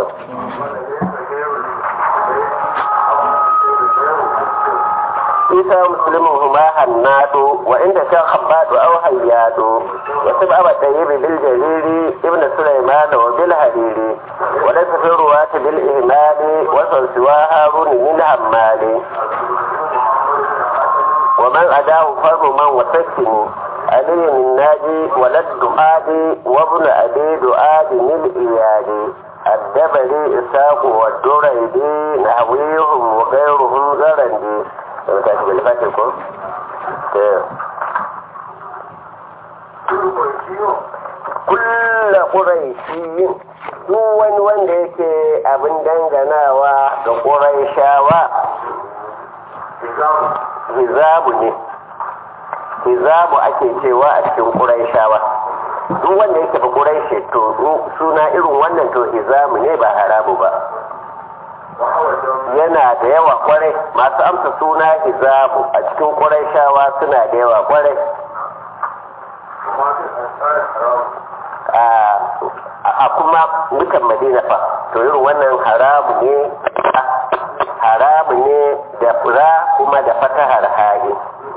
isa musulmin huma hannadu wa inda shan habbadu au hayyadu wasu ba ba ɗaya bi bil jariri ibn sulaiman wa bil hariri wa laysa fi ruwati bil ihmali wa sansuwa harun min hammali wa man adahu farmu man wa sakkini علي الناجي ولد دعادي وابن أبي دعادي من إيادي الدبلي إساق والدريدي نحويهم وغيرهم زرندي لما تأتي بالفتح kulla ƙuraishiyin duk wani wanda yake abin danganawa ga ƙuraishawa hizabu ne hizabu ake cewa a cikin ƙuraishawa duk wanda yake ba ƙuraishe to suna irin wannan to hizamu ne ba haramu ba yana da yawa kwarai masu amsa suna hizabu a cikin ƙuraishawa suna da yawa kwarai a kuma dukan madina fa to irin wannan haramu ne haramu ne da fura kuma da fatahar ha'i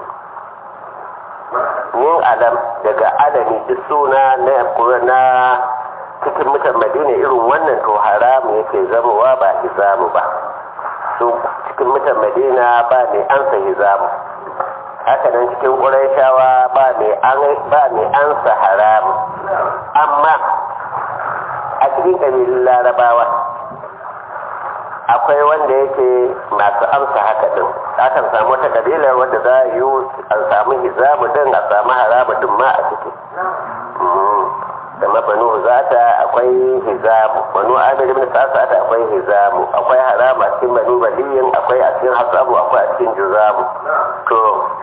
min alam daga alami duk suna na cikin mutan madina irin wannan to haramu yake zamowa ba hizamu ba su cikin mutan madina ba mai ansa hizamu haka nan cikin ƙuraishawa ba mai ansa haramu amma a cikin ƙabilun larabawa akwai wanda yake masu amsa haka din akan samu wata kabilar wadda za a yi an samu hizamu din a samu haramu din ma a ciki da mabanu zata akwai hizamu banu amir ibn sa'ata akwai hizamu akwai haramu a cikin banu baliyin akwai a cikin hasabu akwai a cikin juzamu to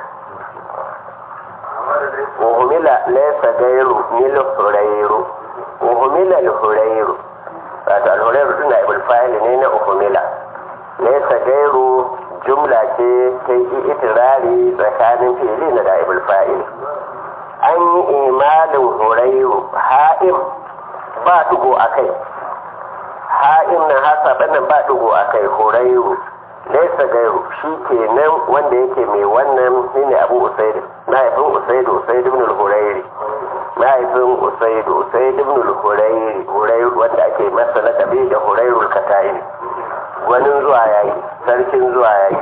uhumila laysa gairu mil hurairu uhumila al-hurairu wato al-hurairu din na ibul fa'il ne na uhumila laysa gairu jumla ce ta yi itirari tsakanin fi'ili na da ibul fa'il an yi imalin hurairu ha'im ba dugo a kai ha'im na hasa nan ba dugo a kai hurairu laisa gairu shi ke nan wanda yake mai wannan shine abu usaidu mahaifin usaidu usaidu ibn al-hurairi mahaifin usaidu usaidu ibn al-hurairi hurairu wanda ake masa lakabi da hurairu al-kataini wani zuwa yayi sarkin zuwa yayi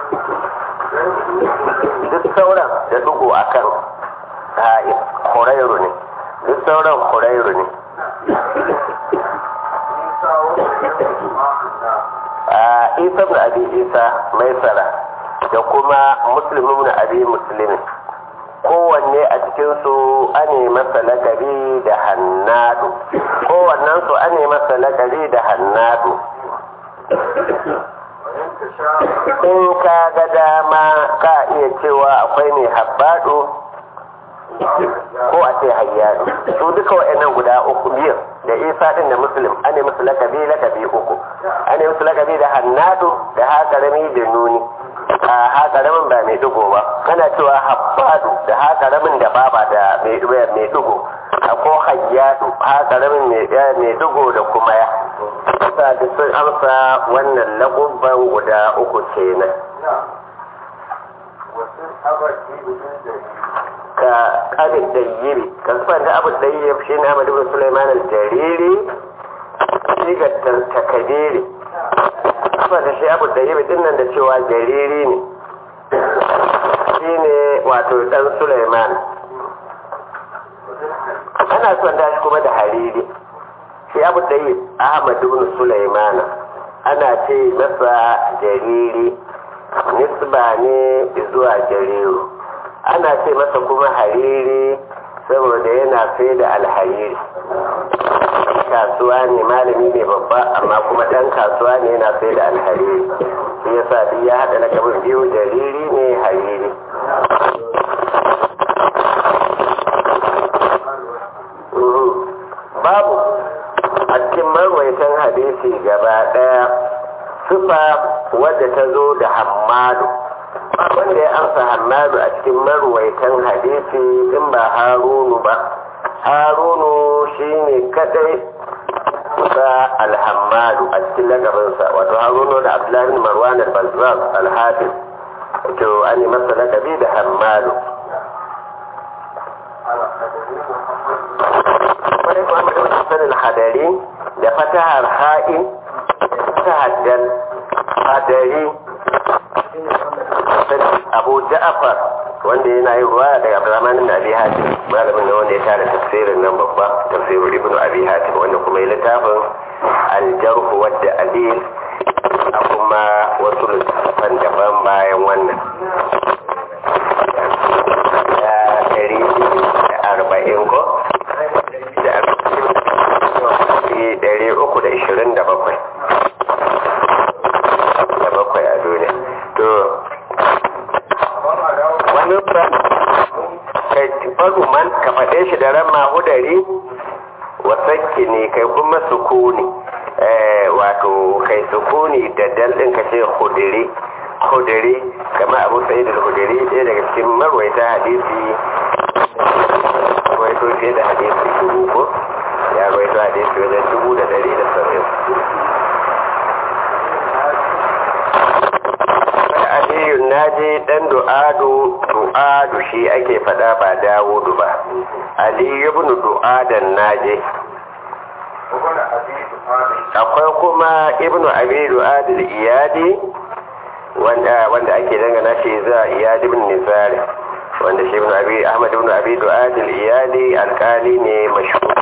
duk sauran da dugo akan ha'im hurairu ne duk sauran hurairu ne a isa ibn abi isa maisara da kuma muslim ibn abi muslim kowanne a cikinsu ane masa lakabi da hannadu kowannen su ane masa lakabi da hannadu in ka ga dama ka iya cewa akwai mai habbado ko a ce hayyadu su duka wa'annan guda uku biyar da isa din da muslim an yi musu lakabi lakabi uku an yi musu lakabi da hannadu da haƙarami da nuni a haƙaramin ba mai dugo ba kana cewa habbadu da haƙaramin da baba da mai dugo ko hayyadu haƙaramin mai dugo da kuma ya sa da sun amsa wannan lakubban guda uku kenan ka abin dayyiri ka sufan da abin dayyir shi ne amadu bin suleiman al-jariri shi ga takadiri sufan da shi abin dayyir din nan da cewa jariri ne shi ne wato dan suleiman ana son da shi kuma da hariri shi abin dayyir ahmadu bin suleiman ana ce masa jariri nisba ne zuwa jariru ana ce masa kuma hariri saboda yana sai da alhariri kasuwa ne malami ne babba amma kuma ɗan kasuwa ne yana sai da alhariri shi yasa duk ya haɗa lakabin biyu jariri ne hariri babu a cikin marwaitan hadisi gaba ɗaya sufa wadda ta zo da hammadu wanda ya amsa hammadu a cikin marwaitan hadisi in ba harunu ba harunu shi ne kadai sa alhammadu a cikin lakabinsa wato haruna da abdullahi marwan al-bazzaz al-hafiz to an yi masa lakabi da hammadu wani muhammad ibn hasan al-hadari da fatahar ha'i fatahar dal hadari abu ja'far wanda yana yin ruwa daga abdurrahman ibn abi hatim malamin ne wanda ya tara tafsirin nan babba tafsirin ibn abi hatim wanda kuma ya littafin al-jarh wa ta'dil a kuma wasu littafan daban bayan wannan ya ɗari da arba'in ko da ɗari uku da ishirin da bakwai da bakwai a duniya to wani ba kai faru man ka faɗe shi da ran mahudari wasakki ne kai kuma sukuni wato kai sukuni da daldin ka ce hudiri hudiri kama abu sa'id al-hudiri ɗaya daga cikin marwaita hadisi rawaito fiye da hadisi dubu ko ya rawaito hadisi wajen dubu da dari da saba'in aliyun naji dan du'adu du'adu shi ake fada ba dawudu ba aliyu ibn du'adan naji akwai kuma ibnu abi du'adul iyadi wanda wanda ake dangana shi za iyadi ibn nizari wanda shi ibn abi ahmad ibn abi du'adul iyadi alkali ne mashhur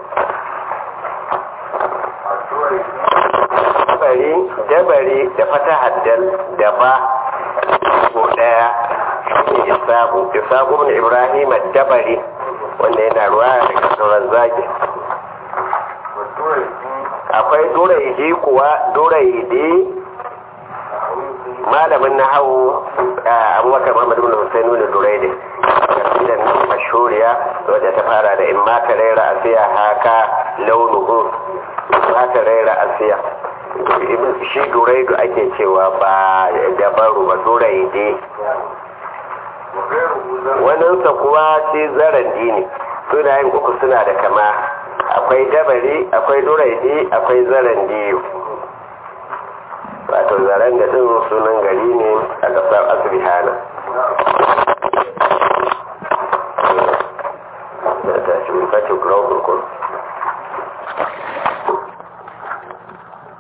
dabari dabari da fata haddal da ba ko daya shi isabu isabu ibn ibrahim dabari wanda yana ruwa daga sauran zaki akwai duraidi kuwa duraidi malamin na hau abubakar muhammad ibn husain ibn duraidi kasidan nan mashhuriya wadda ta fara da in ma ka raira asiya haka launuhu ma ka raira asiya shi duraidu ake cewa ba dabaru ba duraidi waninsa kuwa ce zarandi ne sunayen uku suna da kama akwai dabari akwai duraidi akwai zarandi wato zaren da din sunan gari ne a ƙasar asibihana